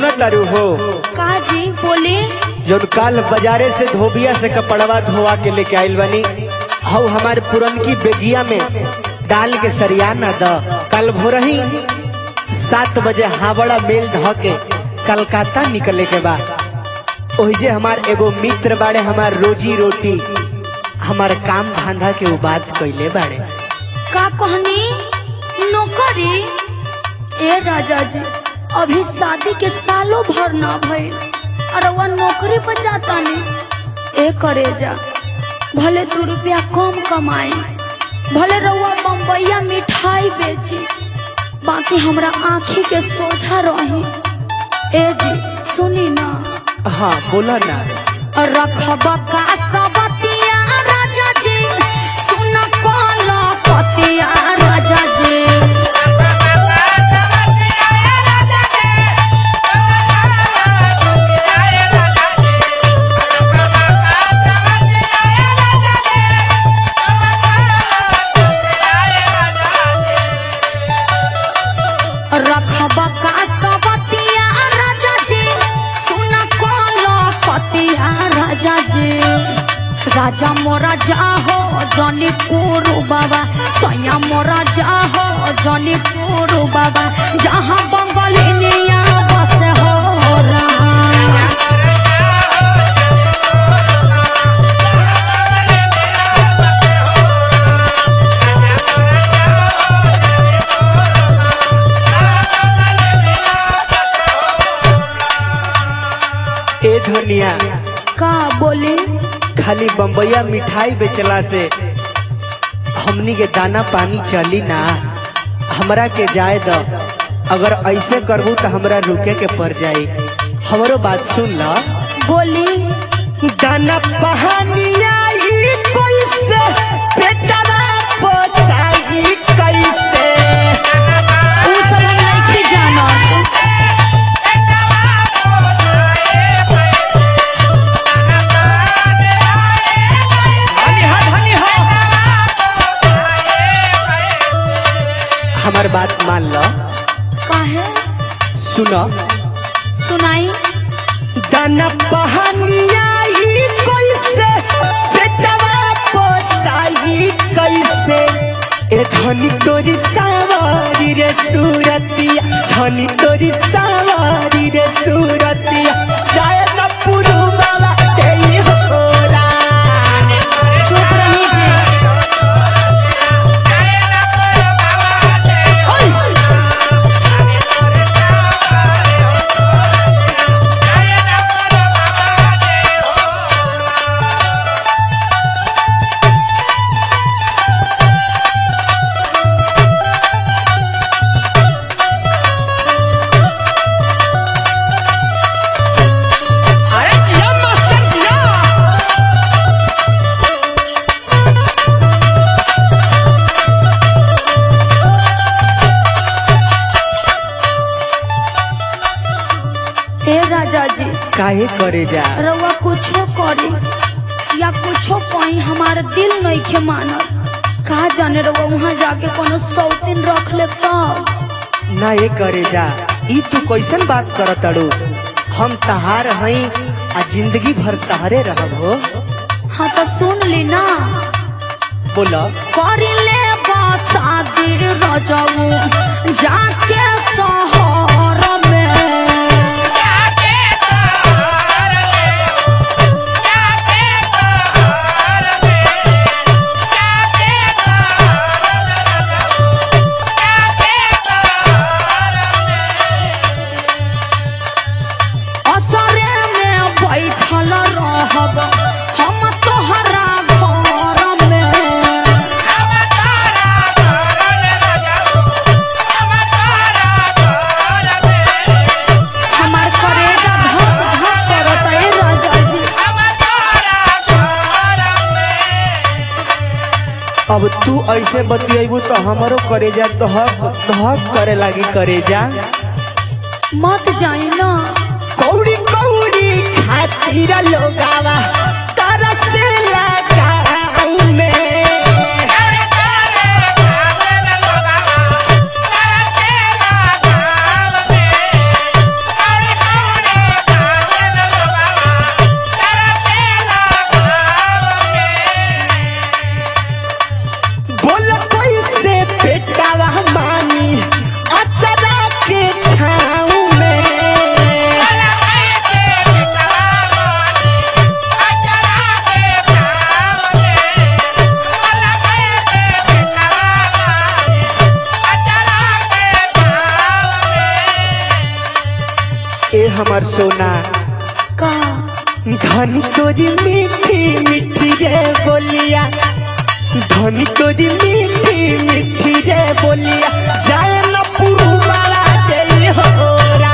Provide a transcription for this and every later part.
सुन तारू हो का जी बोले जौन काल बाजारे से धोबिया से कपड़वा धोवा के लेके आइल बनी हऊ हमारे पुरनकी बेगिया में डाल के सरिया न द कल भोरही सात बजे हावड़ा मेल ध के कलकत्ता निकले के बा ओहिजे हमार एगो मित्र बाड़े हमार रोजी रोटी हमार काम धंधा के उ बात कैले बाड़े का कहनी नौकरी ए राजा जी अभी शादी के सालों भर ना भइल और वह नौकरी पर जाता नहीं ए करे जा भले दू रुपया कम कमाई भले रउआ बम्बैया मिठाई बेची बाकी हमरा आँखी के सोझा रही ए जी सुनी ना हाँ बोला ना रखब का सबतिया राजा जी सुन कल पतिया राजा जी रखब का सबतिया राजा जी सुन कल पतिया राजा जी राजा मोरा जाहो जनी पुरु बाबा सैया मोरा जाहो जनी पुरु बाबा जहाँ बंगलिनिया बस हो रहा ए धनिया का बोले खाली बम्बैया मिठाई बेचला से हमनी के दाना पानी चली ना हमरा के जाए द अगर ऐसे करबू तो हमरा रुके के पड़ जाई हमरो बात सुन ल बोली दाना पहानिया ई कैसे बेटवा पोसाई कैसे उ सब हम नहीं जानत हमार बात मान ल काहे सुन सुनाई दाना पहानिया ई कैसे बेटवा पोसाई कैसे ए धनी तोरी सावारी रे सूरतिया धनी तोरी सावारी रे सूरतिया जाय न पुरु बाबा तेई होरा चुप रही जे अरे जिया मास्टर जिया ए राजा जी काहे करे जा रउआ कुछो करे या कुछो कहीं हमार दिल नहीं के मानत कहा जाने रउआ वहाँ जाके कोनो सौतीन रख ले तब ना ये करे जा ई तू कैसन बात करत अड़ू हम तहार हई आ जिंदगी भर तहारे रहब हो हाँ तो सुन ली ना बोला करी ले शादी रजऊ जाके शहर में असरे में बैठल रहब हम तोहरा घर में हमार करेगा धक धक करत ए राजा जी अब तू ऐसे बतियेबू तो हमरो करेजा दहक दहक करे लागी करेजा मत जाई ना कौड़ी कौड़ी खातिर लोगावा तरसेला गाँव में Yeah. हमर सोना का धनी तोरी मीठी मीठी रे बोलिया धनी तोरी मीठी मीठी रे बोलिया जाए न पुरुवाला दे हो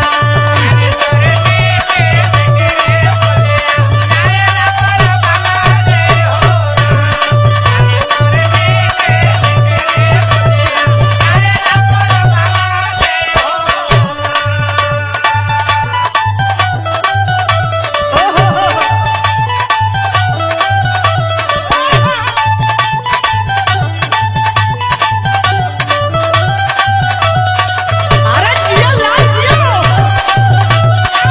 अरे जियो लाल जियो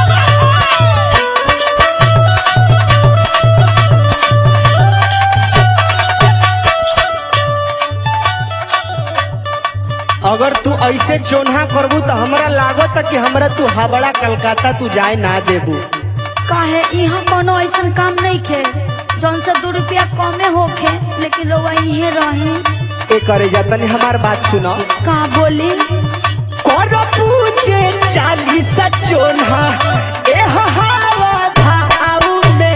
अगर तू ऐसे चोन्हा करबू तो हमरा लागत कि हमरा तू हावड़ा कलकत्ता तू जाए ना देबू काहे यहाँ कोनो ऐसा काम नहीं खे जौन से दो रुपया कमे होखे लेकिन लोग यहीं रही ए करे जा तनी हमार बात सुनो का बोली कर पूछे चालीस चोन्हा ए हवा भाव में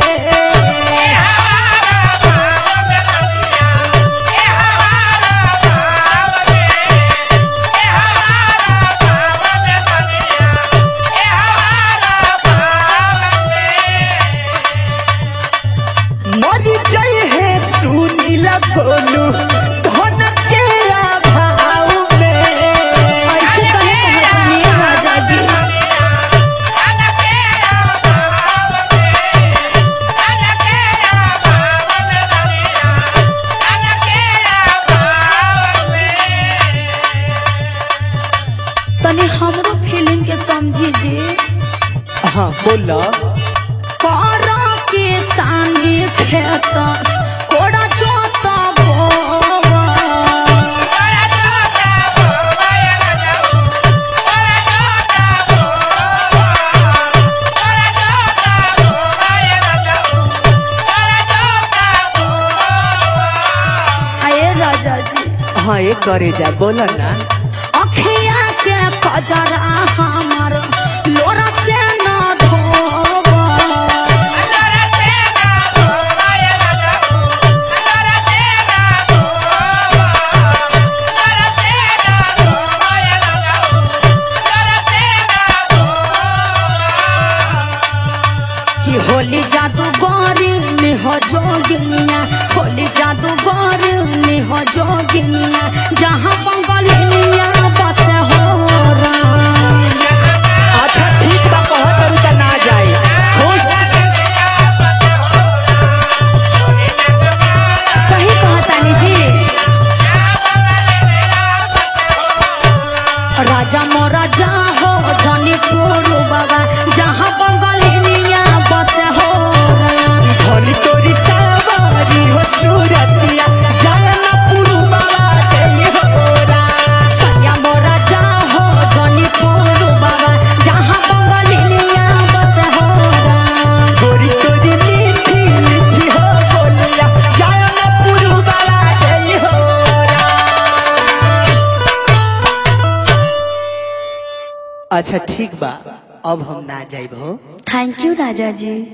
मरी जय है सुनील गोलू धन के अभाव में ऐसे कहे कहतनी राजा जी तनी हमरो फीलिंग के समझी जी हाँ बोला करा के संगे खेत कोड़ा जोता बोवा आए राजा जी हाँ ये करे जा बोला ना अखिया के कजरा हमर लोरा से न धोवा कि होली जादू गौरी निह जोगिनिया होली जादू गौरी निह जोगिनिया जहाँ बंगलिनिया बस हो राम अच्छा ठीक बा कहत रहू त ना जाए खुश सही कहतानी जी राजा मोरा जा हो धनी पुरु बाबा जहाँ बंगलिनिया बस हो राम धनी तोरी सवारी हो सूरतिया जाए न पुरुवाला दे हो सैया मोरा जा हो धनी पुरु बाबा जहाँ बंगलिनिया बस हो राम गोरी तोरी मीठी मीठी हो बोलिया जाए न पुरुवाला दे हो अच्छा ठीक बा अब हम ना जाइब हो थैंक यू राजा जी